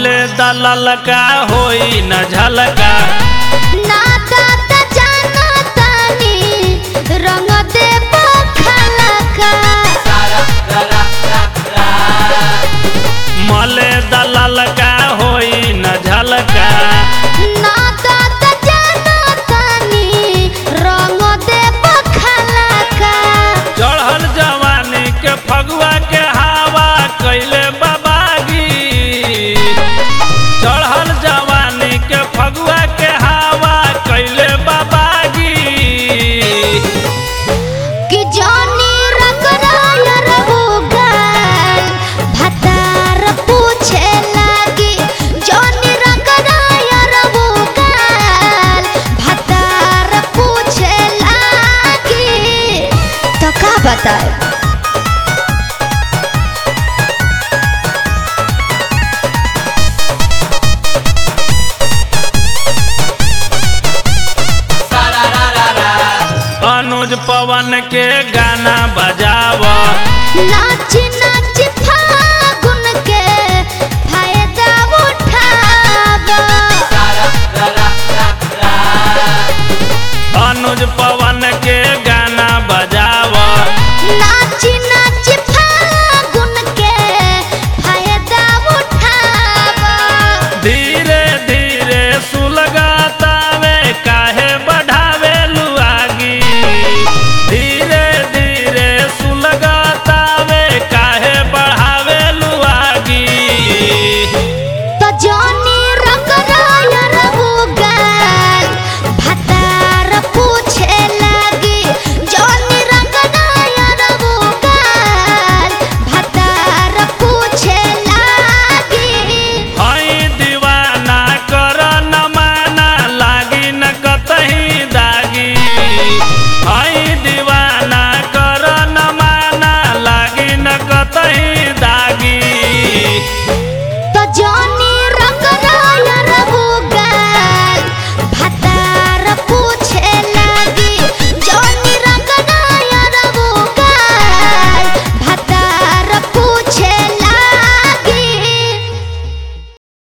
मले दलल का होई न झलका नाता त जाना तानी रंग दे बखलका मले दलल का होई न झलका नाता त जाना तानी रंग दे बखलका चढ़ल जवानी के फगुआ के हवा कैले बाबागी चढ़ल जवानी के फगुआ के हवा कैले बाबागी कि जानी रगड़ाय रहुगल भतार पूछे लागी जानी रगड़ाय रहुगल भतार पूछे लागी तो का बताए अनुज पवन के गाना बजाव नाच नाच फागुन के फायदा उठावा अनुज पवन